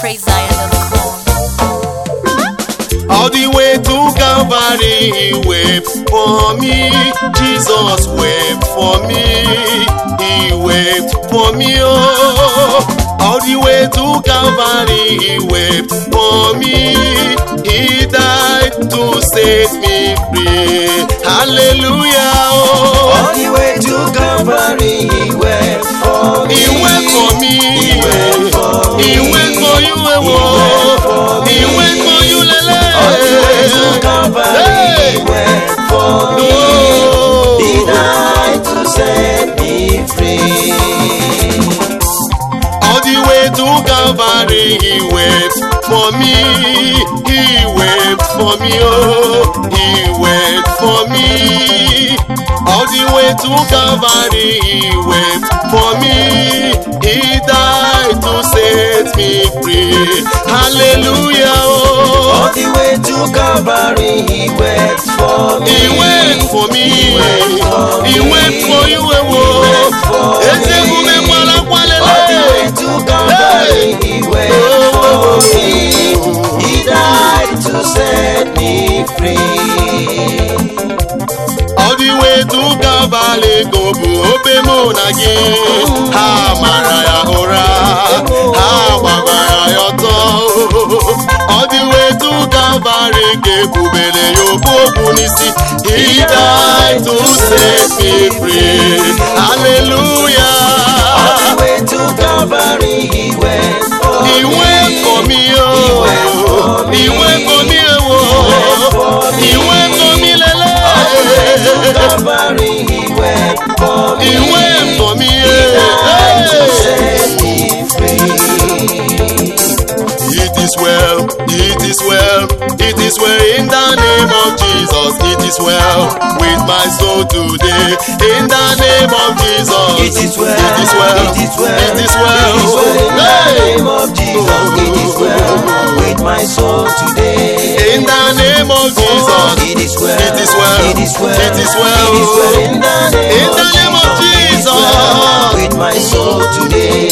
PraiseZion.com. All the way to Calvary, he wept for me. Jesus wept for me. He wept for me. Oh, all the way to Calvary, he wept for me. He died to set me free. Hallelujah. Oh, All the way to Calvary, he wept for me. he wept for me. He wept for He me. went for you. eh, He wept for oh. me. He went for you, Lele. All the way to Calvary, Hey. he wept for me. Oh. He died to set me free. All the way to Calvary, he wept for me. He wept for me, oh, he wept for me. All the way to Calvary, he wept for me. He died to set me free. Hallelujah, All oh. the way to Calvary, he wept for me. He went for me. for He me. went for you, eh, went for oh. Eze me. mume mwala kwalele. All the way to Calvary, he went for me. He died to set me free. All the way to Calvary go bụ obe mụ na gị ha mara ya ụra ha gbagbara ya ọtọ All the way to Calvary ka ebubere ya okpu okwu n'isi he died to set me free hallelujah All the way to Calvary, he went for he me. went for me oh he went for me oh he went for me lele All the way to Calvary, he went for me. he went for me died to eh. set me free. It is well, it is well, it is well in the name of Jesus. It is well with my soul today. In the name of Jesus. It is well, It is well. it is well, It is well. it is well in the Hey! name of Jesus. It is well with my soul today. In the name of Jesus. It is well, It is well. it is well, It is well. it is well in the name, In the name of It is well Jesus. with my soul today.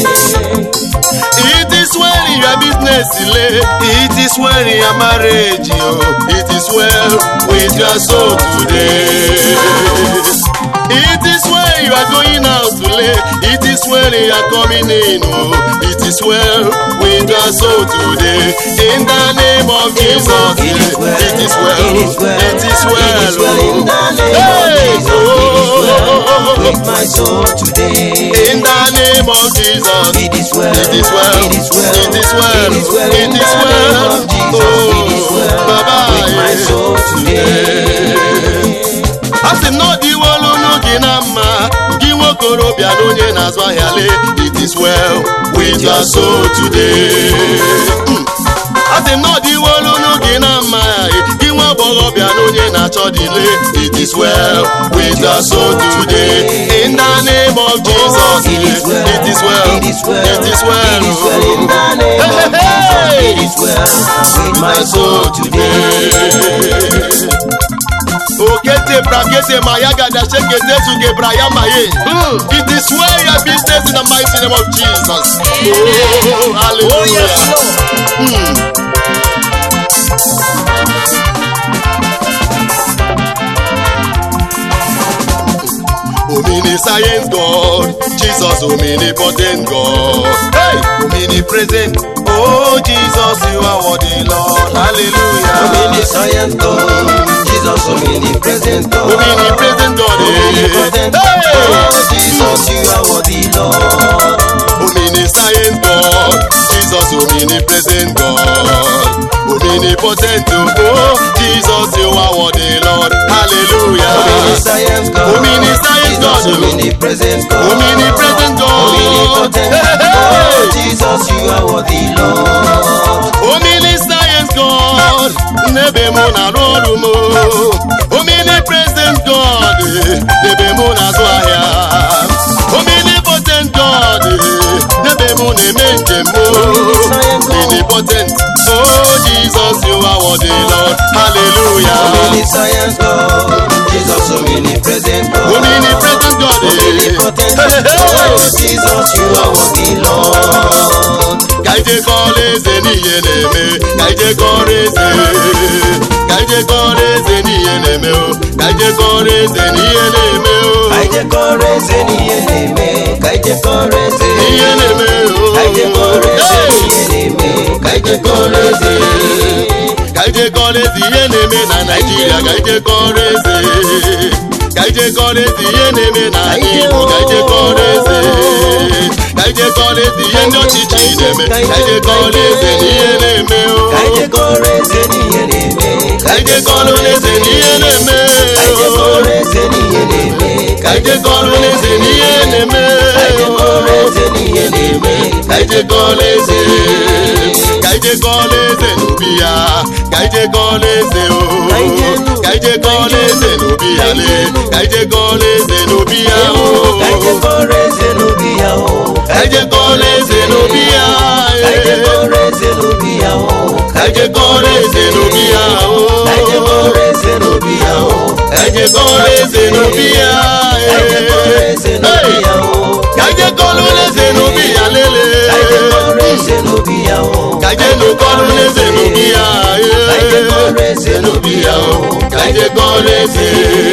It is well in your business, Ile. It is well in your marriage, oh. It is well with your soul today. It is well you are going out today. It is well you are coming in, oh. It is well with your soul today. In the name of Jesus, It is well, it is well. it is well, It is well. it is well in the name Hey, of Jesus. It is well oh. with my soul today. In the name of Jesus. It is well. It is well. It is well. It is well. It is well. It in is the well. name of Jesus. It is well. Baba, With my eh. soul today. a sị m na ọ dịwo olu unu gị na mma gị nwokorobịa na onye na-azụ ahịa lee it is well with your soul today. Mm. a sị m na ọ dịwo olu unu gị na mma gị nwa agbọghọbịa na onye na-achọ dị lee it is well with your soul today. in the name of Jesus It is well. it is well It is well. it is well It is well in the name of Jesus. It is well with my soul today. Okete brakete mayagada shekete suge brayama ye. It is well your business in the mighty name of Jesus. Oh, hallelujah. Omniscience God, Jesus omnipotent God. Hey, omnipresent. Oh Jesus, you are worthy, Lord. Hallelujah. Omniscient God, Jesus omnipresent God. Omnipresent God. Omnipotent Hey. God, Jesus you are worthy Lord. Omniscient God, Jesus omnipresent God, omnipotent oh, Jesus you are worthy Lord, hallelujah. Omniscient God, Omniscient God, Jesus omnipresent God. Omnipresent God, Omnipotent Hey, hey, God, hey. Jesus you are worthy Lord. Omniscient God, n'ebe mụ na-arụ ọrụ m Omnipresent God, n'ebe mụ na-azụ ahịa Omnipotent God, n'ebe mụ na-eme njem m Omnipotent, oh Jesus, you are worthy Lord, hallelujah Omniscient God, Jesus omnipresent God. Omnipresent God, Omnipotent Hey, hey, hey. God, Jesus you are worthy Lord. ka ije kọọla n'ihe na-eme ka ije kọrọ eze ka ije kọrọ eze n'ihe na-eme o ka ije kọrọ eze n'ihe na-eme o ka ije kọrọ eze n'ihe na-eme ka ije kọrọ eze ihe na-eme o ka ije kọrọ eze Hey! n'ihe na-eme ka ije kọrọ eze ka ije kọrọ eze ihe na-eme na naijiria ka ije kọrọ eze ka ije kọrọ eze ihe na-eme na igbo ka ije kọrọ eze ka ije kọrọ eze ihe ndị ọchịchị na-eme ka ije kọrọ eze na ihe na-eme o ka ije kọrọ eze n'ihe na-eme ka ije kọrọ eze na ihe na-eme ka ije kọrọ eze n'ihe na-eme ka ije kọrọ eze na ihe na-eme ka ije kọrọ eze n'ihe na-eme ka ije kọrọ eze ka ije kọrọ eze n'obi ya ka ije kọrọ eze o ka ije kọrọ eze n'obi ya le ka ije kọrọ eze n'obi ya o ka ije kọrọ eze n'obi ya o ka ije kọrọ eze n'obi ya ka ije eh. kọrọ eze n'obi ya o ka ije kọrọ eze n'obi ya o ka ije kọrọ eze n'obi ya o ka ije kọrọ eze n'obi ya ka ije kọrọ eze n'obi ya o ka ije kọrọ eze n'obi ya lele ka ije kọrọ eze n'obi ya o ka ije nụkọrọ eze n'obi ya ka ije kọrọ eh. eze n'obi ya o ka ije kọrọ eze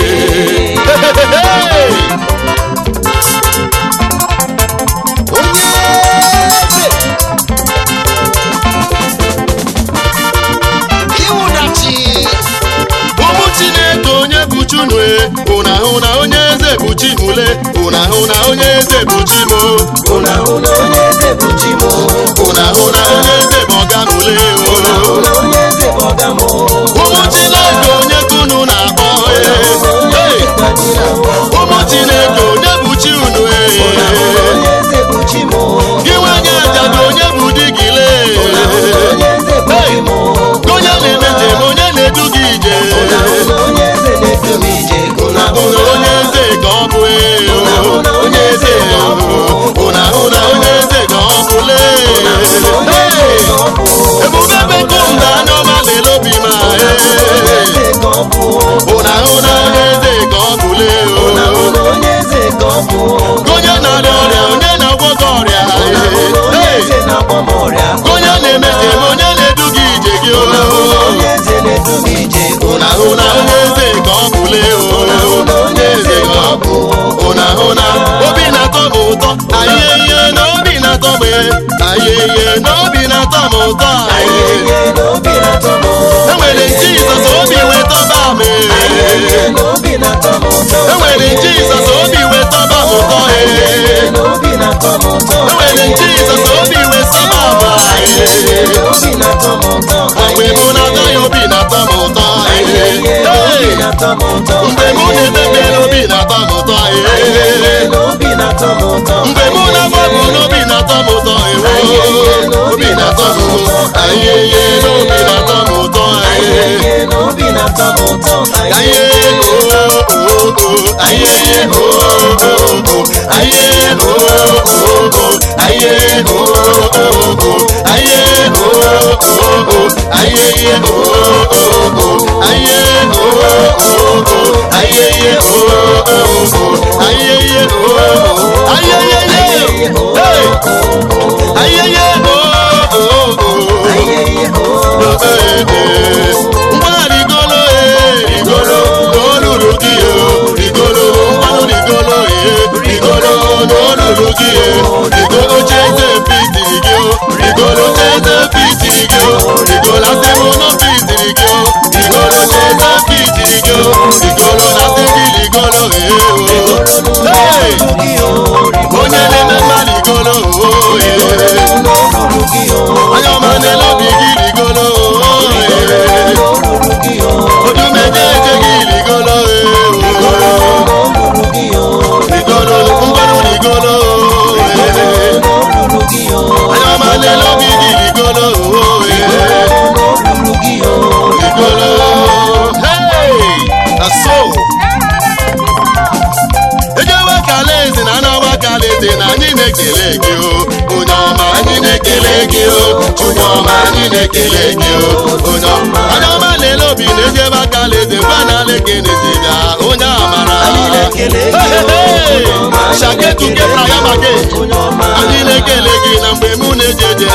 onye eze iwudachi ụmụ chineke onye bụ chunue ụna hụ na onye eze bụ chimule ụna hụ na onye eze bụ chimo ụna hụ na onye eze bụ chi m ụna hụ na onye eze bụ ọgamule ụna hụ na onye eze bụ ọga m ụmụ chineke onye kunu na-akpọ ụna hụ na onye eh. eze ka anyị na-akpọ ụmụ chineke onye bụ chi unu ụna hụ na eh. onye eze bụ chi m gị nwanye ajadu onye bụ di gị lee ụna hụ na onye eze bụ chi m onye na-eme njem onye na-edu gị ije ụna hụ na onye eze na-edu m ije ụna hụ ụna na onye eze ka ọ bụ ee Ụna hụ na onye eze ka ọ bụ ụna hụ na onye eze ka ọ bụ lee ụna hụ na onye eze ka ọ bụ ebube bekom na anya ọma lele obi ma ụna hụ na onye ee eze ka ọ bụ ụna hụ na onye eze ka ọ bụ lee ụna hụ na onye eze ka ọ bụ onye na-arịa ọrịa onye na-agwọ gị ọrịa ụna hụ na onye ee eze na-agba m ọrịa onye na-eme njem onye na-edu gị ije gị ụna hụ na onye eze na-edu m ije ụna hụ na onye eze ka ọ bụ lee ụna hụ na onye eze ka ọ bụ ụna hụ na obi na-atọ m ụtọ anyị ihe na obi na-atọ m anyị ihe na obi na-atọ m ụtọ anyị anyị ihe na obi na-atọ m ụtọ enwere jizọs obi wetọba m anyị ihe na obi na-atọ m ụtọ enwere jizọs obi wetọba m ụtọ anyị ihe na obi na-atọ m ụtọ enwere jizọs obi wetọba m anyị ihe na obi na-atọ m ụtọ mgbe mụ na-atọ ya obi na-atọ m ụtọ anyị ihe na obi Hey! na-atọ m ụtọ mgbe mụ na-emebe obi na-atọ m ụtọ anyị ihe ee. na obi na-atọ m ụtọ mgbe mụ na-agba bụ n'obi na-atọ m ụtọ ewo obi na-atọ m ụtọ anyị ihe n'obi na-atọ m ụtọ anyị ee. ihe na obi na-atọ m ụtọ anyị ihe oo anyị ihe oo anyị ihe oo anyị ihe oo anyị ihe oo anyị ihe oo anyị ihe oo anyị ihe oo anyị ihe oo anyị ihe oo Hey! anyị ihe oo anyị ihe o ngwa rigolo e rigolo n'olulu gị o rigolo ngwanụ rigolo e rigolo n'olulu gị e rigolo cheze pitiri gị o rigolo cheze pitiri gị o rigolo asị m nọ pitiri gị o rigolo cheze pitiri gị o rigolo asị gị rigolo e o Hey! onye na-eme mma rigolo o e onye ọma na-ele obi gị rigolo o e odumeje eje gị rigolo e o rigolo ngwanụ rigolo o e onye ọma na-ele obi gị rigolo o e rigolo hey aso ejewe kalaeze na anawa kalaeze na anyị na-ekele gị o onye ọma anyị na-ekele gị o onye ọma anyị na-ekele gị o onye ọma onye ọma lele obi na-ejebe kalaeze gwa na lekenezida onye amara Anyị na-ekele gị o, onye ọma, anyị shaketuke na-ekele gị o, prayamake onye ọma. anyị na-ekele gị na mgbe mụ na-eje eje na ana m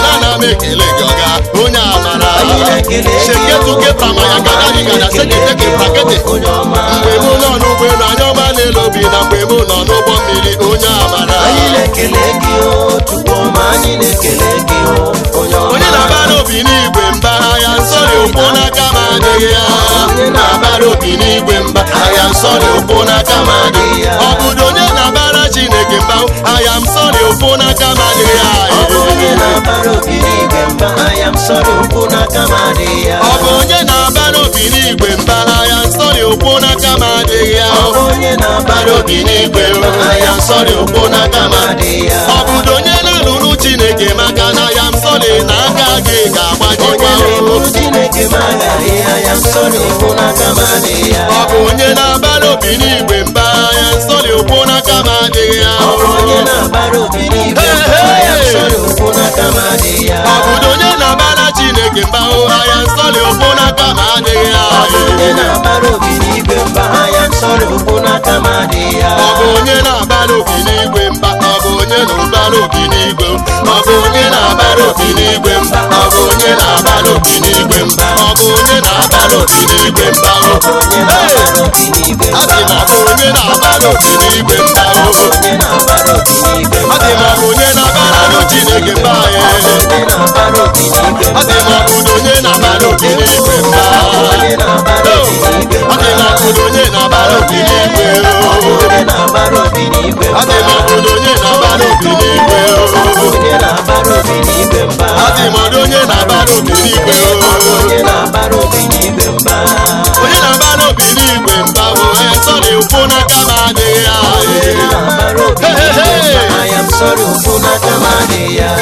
m ekele gị ọga onye amara Anyị na-ekele gị, sheketuke pramaya gada Anyị gada na-ekele seketeke gị, prakete onye ọma. mgbe mụ nọ n'ụgbọelu anya ọma na-ele obi na mgbe mụ nọ n'ụgbọ mmiri onye amara anyị na-ekele gị o chukwu ọma anyị na-ekele gị o onye ọma onye na-abara obi n'igwe mba agha nsọ dị ụkwụ n'aka m adịghị ya onye na-abara obi n'igwe mba agha nsọ dị ụkwụ n'aka m adịghị ya ọ bụdo onye na-abara chineke mba agha nsọ dị ụkwụ n'aka m adịghị ya ọ bụ onye na-abara obi n'igwe mba anya m sọrọ ụkwụ n'aka m adịghị ya ọ bụ onye na-abara obi n'igwe mba agha nsọ dị ụkwụ n'aka m adịghị ya ọ bụ onye na-abara obi n'igwe mba anya m sọrọ ụkwụ n'aka m adịghị ya ọ bụdo onye na-alụrụ chineke maka na ya nsọ dị n'aka gị onye ga-agbajikwa na-eburu chineke m agaghị anya m sọrọ ụkwụ n'aka m adịghị ya ọ bụ onye na-abara obi n'igwe mba agha nsọ dị ụkwụ n'aka m adịghị ya ọ bụ onye na-abara obi n'igwe mba anya m sọrọ ụkwụ n'aka m adịghị ya ọ bụdo onye na-abara chineke mba agha nsọ dị ụkwụ n'aka m adịghị ya ọ bụ onye na-abara obi n'igwe mba anya m sọrọ ụkwụ n'aka m adịghị ya ọ bụ onye na-abara obi n'igwe mba ọ bụ onye na-abara obi n'igwe ọ bụ onye na-abara obi n'igwe mba ọ bụ onye na-abara obi n'igwe mba ọ bụ onye na-abara obi n'igwe mba o onye na-abara obi n'igwe a mba sị na ọ bụ onye na-abara obi n'igwe mba o onye na-abara obi n'igwe ọ dị ma ọ bụ onye na-abara chineke mba ya onye na-abara obi n'igwe ọ dị ma ọ bụ onye na-abara obi n'igwe mba onye na-abara obi n'igwe ọ dị ma ọ bụ onye na-abara obi n'igwe o onye na-abara obi n'igwe ọ dị ma ọ bụ onye na-abara obi n'igwe o onye na-abara obi n'igwe mba Adị m ọdụ onye na-abara obi n'igwe o. onye na-abara obi n'igwe mba onye na-abara obi n'igwe mba o esọrị ụkwụ n'aka m adịghị ya onye na-abara obi n'igwe mba anya m sọrọ ụkwụ n'aka m adịghị ya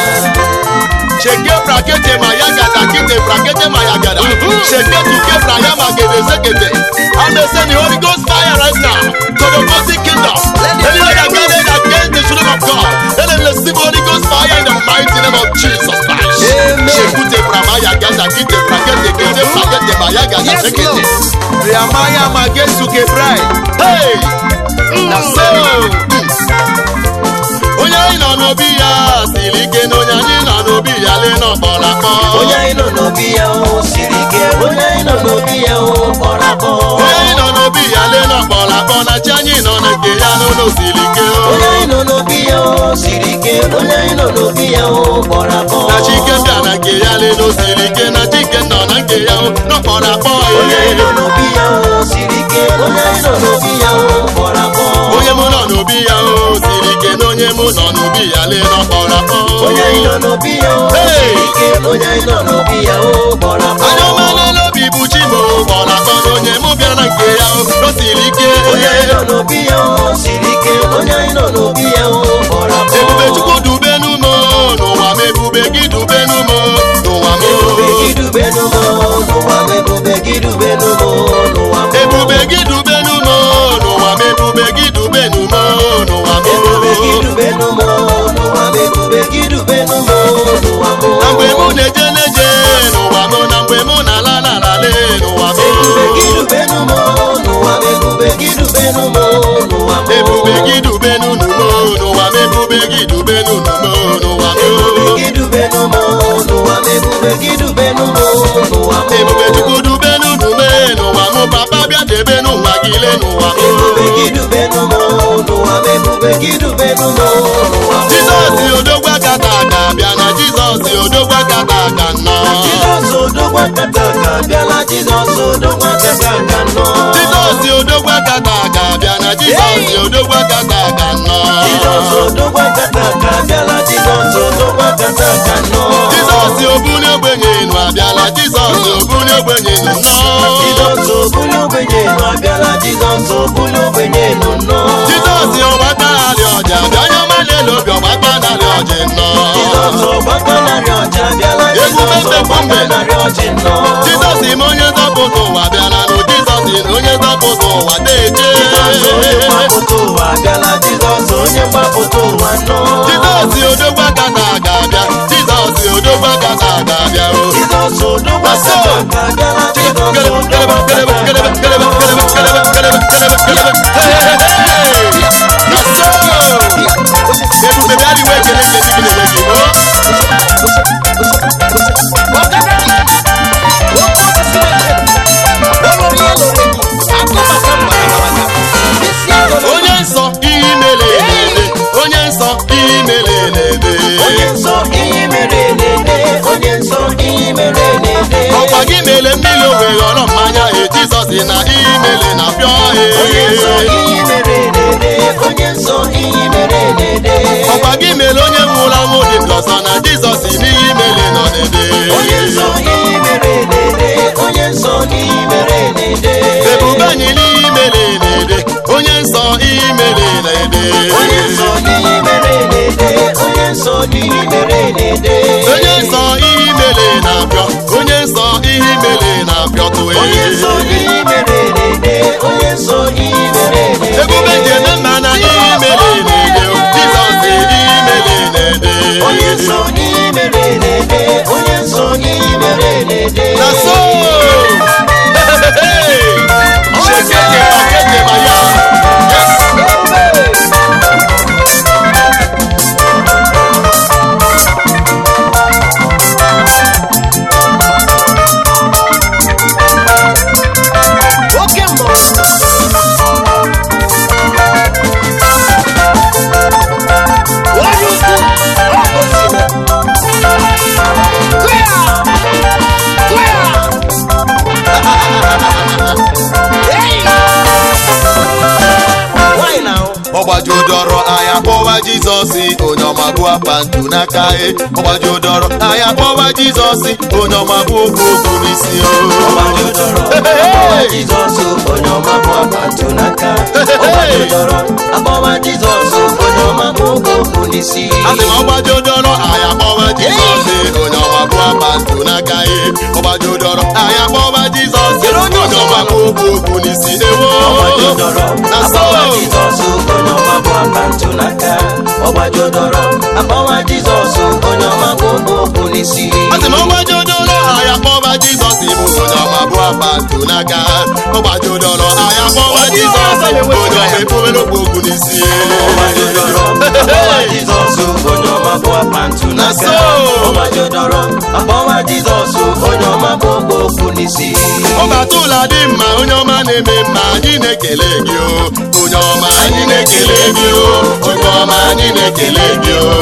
sheke brakete ma ya gada kete brakete ma ya gada sheke tuke bra ya ma gede sekete I'm the send the Holy Ghost fire right now to the Ghost kingdom anywhere that gathered against the children of God let them receive Holy Ghost fire in the mighty name of Jesus Christ Amen. shekute bra ma ya gada kete brakete kete brakete ma ya gada Yes, sekete Lord. Riamaya ma gesu ke brai hey That's so onye anyị nọ n'obi ya siri ike na onye anyị nọ n'obi ya lee n'ọkpọrọ akpọ onye anyị nọ n'obi ya o siri ike onye anyị nọ n'obi ya o kpọrọ akpọ onye anyị nọ n'obi ya lee n'ọkpọrọ akpọ na chi anyị nọ na nke ya n'ụlọ siri ike onye anyị nọ n'obi ya o siri ike onye anyị nọ n'obi ya o kpọrọ akpọ na chike bịa na nke ya lee n'osiri ike na chike nọ na nke ya n'ọkpọrọ akpọ onye anyị nọ ya n'obi ya o siri ike onye anyị nọ n'obi ya o kpọrọ akpọ onye mụ nọ n'obi ya o siri ike na onye mụ nọ n'obi ya lee n'ọkpọrọ akpọ onye anyị nọ n'obi ya o Hey! siri ike onye anyị nọ n'obi ya o kpọrọ akpọ anya ọma n'elu obi bụ chi m kpọrọ akpọ na onye mụ bịara na nke ya o siri ike onye anyị nọ n'obi ya o siri ike onye anyị nọ n'obi ya o kpọrọ akpọ ebube chukwu dube n'umo n'ụwa m ebube gị dube n'umo n'ụwa m ebube gị dube n'ụmụ n'ụwa m ebube gị dube n'ụmụ n'ụwa m ebube gị dube n'umo n'ụwa m ebube gị dube n'umo n'ụwa m ebube gị dube n'ụmụ n'ụwa m ebube gị dube n'ụmụ n'ụwa m na mgbe mụ na-eje na-eje n'ụwa m na mgbe mụ na-ala n'ala lee n'ụwa m ebube gị dube n'ụmụ n'ụwa m ebube gị dube n'ụmụ n'ụwa m ebube gị dube n'unumo n'ụwa m ebube gị dube n'unumo n'ụwa m ebube gị dube n'ụmụ n'ụwa m ebube gị dube n'ụmụ n'ụwa m ebube chukwu dube n'unume n'ụwa m papa bịa debe n'ụwa gị lee n'ụwa m ebube gị dube n'ụmụ n'ụwa m ebube gị dube n'ụmụ n'ụwa m jizọs odogwa kata aka bịa na jizọs odogwa kata aka nnọọ Jizọs odogwa kata aka bịala Jizọs odogwa kata aka nọ jizọs odogwa kata aka bịa na jizọs odogwa kata aka Jizọs nnọọ odogwa kata aka bịala Jizọs odogwa kata aka nọ jizọs obuli ogbenye enu abịala jizọs obuli ogbenye enu nnọọ Jizọs obuli ogbenye nọ abịala Jizọs obuli ogbenye nọ nọ jizọs ọgbaka narị ọja bịa onye ọma na-ele obi ọgbaka narị ọjị nnọọ Jizọs ọgbakọ narị ọcha abịala Jizọs ọgbakọ narị ọchị nọ jizọs ime onye nzọpụta ụwa bịala nụ jizọs na onye nzọpụta ụwa na-eje Jizọs onye mgbapụta ụwa abịala Jizọs onye mgbapụta ụwa nọ jizọs odogwa kata aga abịa jizọs odogwa kata aga abịa o Jizọs odogwa kata aka abịala Jizọs odogwa ebube bịa dịwa ekele nke ndị gị na-enye gị o onye nsọ ee. ihe mere na-ede onye nsọ ihe mere na-ede ọkwa gị mere onye nwụrụ anwụ dị ndụ ọsọ na jizọs n'ihe imele nọ n'ede onye nsọ ihe mere na-ede onye nsọ ihe mere na-ede ebube anyị n'ihe imele na-ede onye nsọ ihe imele na-ede onye nsọ ihe mere na-ede onye nsọ ihe mere na-ede onye nsọ ihe imele na-apịọ onye nsọ ihe imele na-apịọ tụwe onye nsọ ihe mere na-ede onye nsọ ihe mere na-ede ebube ji eme mma na ihe imele na-ede jizọs ihe imele na-ede onye nsọ ihe mere na-ede onye nsọ ihe mere na-ede na so shekeke makeke ma ya yes oke mmụọ onye ukwu ọkụsime kụya kụya Hey! Nwanyị na-ahụ ọgbajudọrọ anya kpọwa jizọs onye ọma bụ apantu n'aka e ọgbajudọrọ anya kpọwa jizọs onye ọma bụ okwu okwu n'isi o ọgbajudọrọ akpọwa Jizọs onye ọma bụ apantu n'aka ọgbajudọrọ akpọwa Jizọs onye ọma bụ oge okwu n'isi asị m ọgbajudọrọ anya kpọwa jizọs onye ọma bụ apantu n'aka e ọgbajudọrọ anya kpọwa jizọs onye ọma bụ okwu okwu n'isi ewo ọgbajudọrọ na so akpọwa Jizọs onye ọma bụ apantu n'aka ọgbajudọrọ akpọwa Jizọs onye ọma bụ oge okwu n'isi asị m ọgbajudọrọ anya kpọwa jizọs bụ onye ọma bụ apantu n'aka ọgbajudọrọ anya kpọwa jizọs onye ọma ekwuwere okwu okwu n'isi ọgbajudọrọ akpọwa Jizọs onye ọma bụ apantu Na n'aka so. ọgbajudọrọ akpọwa Jizọs onye ọma bụ oge okwu n'isi ọbatụla dị mma onye ọma na-eme mma anyị na-ekele gị o onye ọma anyị na-ekele gị o onye ọma anyị na-ekele gị o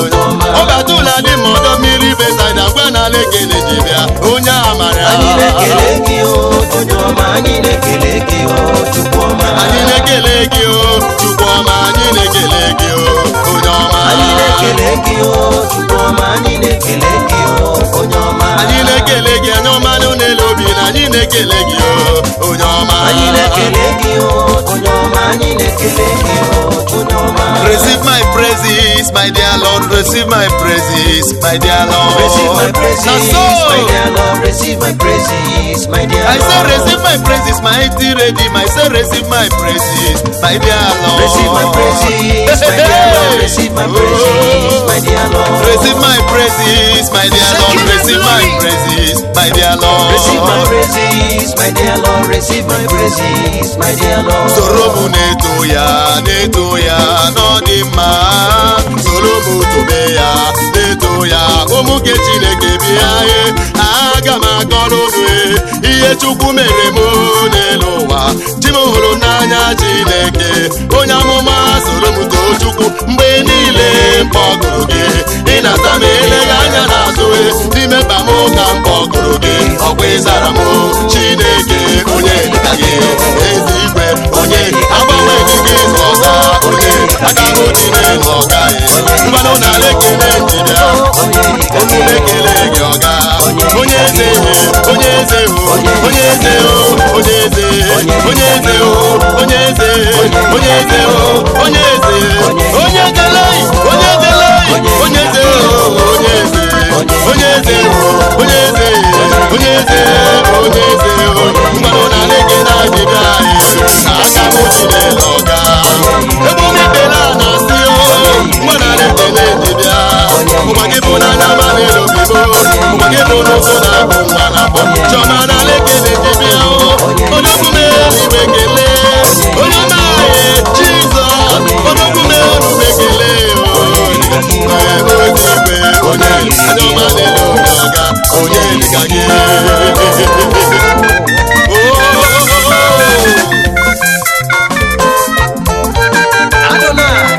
ọbatụla dị mma ọdọ mmiri besaida ngwa n'ala ekele ji bịa onye amara anyị na-ekele gị o onye ọma anyị na-ekele gị o chukwu ọma anyị na-ekele gị o chukwu ọma anyị na-ekele gị o onye ọma anyị na-ekele gị o chukwu ọma anyị na-ekele gị o onye ọma anyị na-ekele gị onye ọma n'elu obi na anyị na-ekele gị o onye ọma anyị na-ekele gị o onye ọma anyị na-ekele gị o onye ọma Receive my praises, my dear Lord. Receive my praises, my dear Lord. receive my praises Na so. my dear Lord receive my praises my dear I say Lord receive my praises, mighty redeem. I say receive my praises, my dear Lord. receive my praises my dear Lord receive my praises my dear Lord Receive my praises, my dear Lord. Receive my praises, my dear Lord. Receive my praises, my dear Lord. Receive my praises, my dear Lord. soro m na-eto ya na-eto ya n'ọdị mma soro m tobe ya na-eto ya ụmụ nke chineke bịa ye aga m akọrọ unu e, ihe chukwu mere m n'elu ụwa chi m hụrụ n'anya chineke onye amụma soro m too chukwu mgbe niile mkpọgụrụ gị ịnata m eleghị anya n'azụ e, n'ime mkpa m ka mkpọgụrụ gị ọkwa ịzara m chineke onye dịka gị ezi igwe onye agbanwe gị gị ọga onye aka m dị n'elu ọga mmanụ na lekele ndịbịa unu lekele gị ọga onye eze onye eze onye eze onye eze onye eze onye eze onye eze onye eze onye dele onye dele onye eze onye eze onye eze onye eze onye eze onye eze mmanụ na lekele adịbịa aka m dị n'elu ọga ebe omi ekele a na-asị o mmanụ na lekele ndịbịa ụgba gị bụ n'anya ma n'elu obibo ụgba gị bụ n'ụzọ na-abụ nwa na-abụ chiọma na lekele ndịbịa o onye okwume eluigwe ekele onye ọma anyị jizọs onye okwume eluigwe ekele o onye igwe onye anya ọma n'elu obi ọga onye dịka gị Adonai,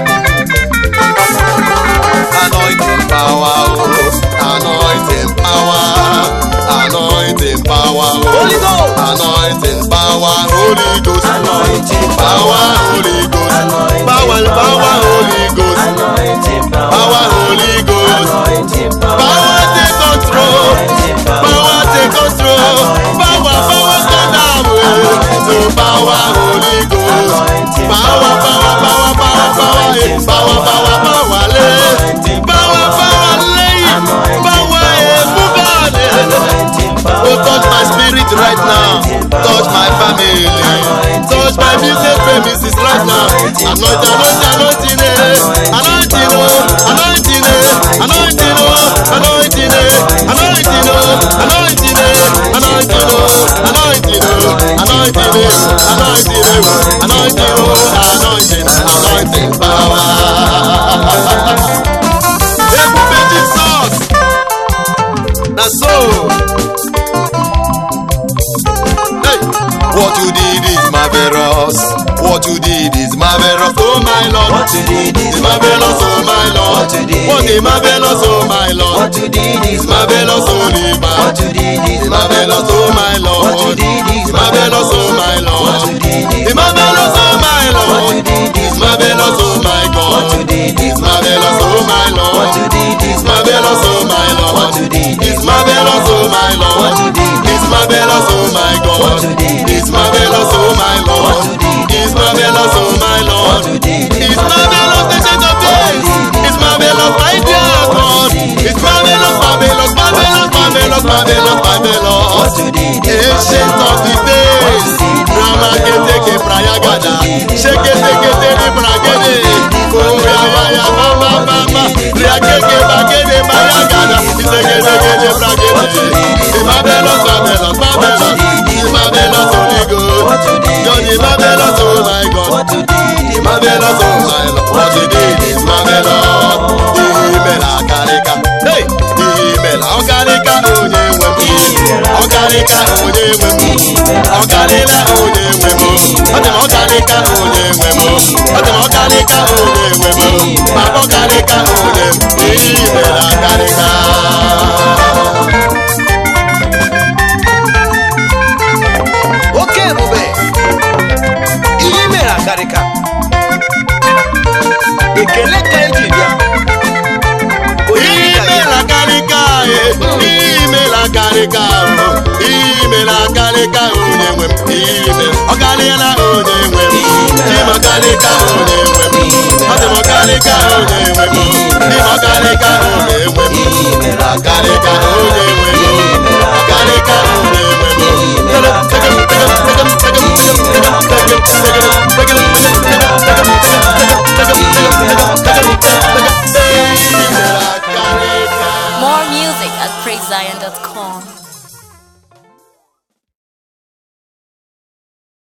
Anointing power, oh, anointing power, anointing power, oh, Holy Ghost. anointing power, power Holy Ghost Anointing power Holy Ghost Anointing power power Holy Ghost Anointing power Holy Ghost Anointing power take control power take control power power stand down so power Holy Ghost power power power power power eh, power power power le power power lẹ́yìn power eh, move on eh. Oh, touch my spirit right now. Touch my family. Touch my business premises right now. Anoint, anoint, anointing, eh. anointing, oh, anointing, eh. anointing, oh, anointing, eh. anointing, oh, anointing, eh. anointing, oh, anointing, oh, anointing, eh. anointing, eh. anointing, oh, anointing, anointing power. Ebube Jesus. Na so. Hey, what you did is marvelous. What you did is marvelous, oh my Lord. What you did is Is marvelous, oh my Lord. What you did What is marvelous, oh my Lord. What you did is Is marvelous, oh Liba. What you did is Is marvelous, oh my What you Lord. did is Is marvelous, oh my What Lord. you did is Is marvelous, oh my What Lord. you did is Is marvelous, oh my God. What you did is Is marvelous, oh my Lord. What you did is Is marvelous, oh my Lord. What you did Is marvelous, oh my Lord. What you did Is marvelous, oh my God. What you did Is marvelous, oh my Lord. What you did Is marvelous, oh my Lord. What you did is Is marvelous, the change of days. Is marvelous, my dear God. Is marvelous, marvelous, marvelous, marvelous, marvelous, marvelous. What you did is Ancient of the days. Rama kete ke prayagada. Sheke teke teke pragede. Oh ya ya ya ma ma ma ma. Riakeke bagede mayagada. Iseke teke teke pragede. Is marvelous, marvelous, marvelous. Is marvelous, Holy What Ghost. you did You're the marvelous, oh my God. What you did is marvelous, oh my Lord. What you did is marvelous. Imela karika, hey, imela ọkarika onye nwe m. Ọkarika onye nwe m. Ọkarịla onye nwe m. Ọ dị m ọkarika onye nwe m. Ọ dị m ọkarika onye nwe m. Papa ọkarika onye m. Imela karika. oke ebube ihe mere akarịka ekele ka eji bịa Onye ka ya? Imela karika, eh, imela karika, oh, imela karika onye nwe m. Ime, ọkarịla onye nwe m. Ime ọkarịka onye nwe m. Ọ dị m ọkarịka onye nwe m. Ime ọkarịka onye nwe m. Ọkarịka onye nwe m. Ọkarịka onye nwe m. Imela karika. More music at praisezion.com.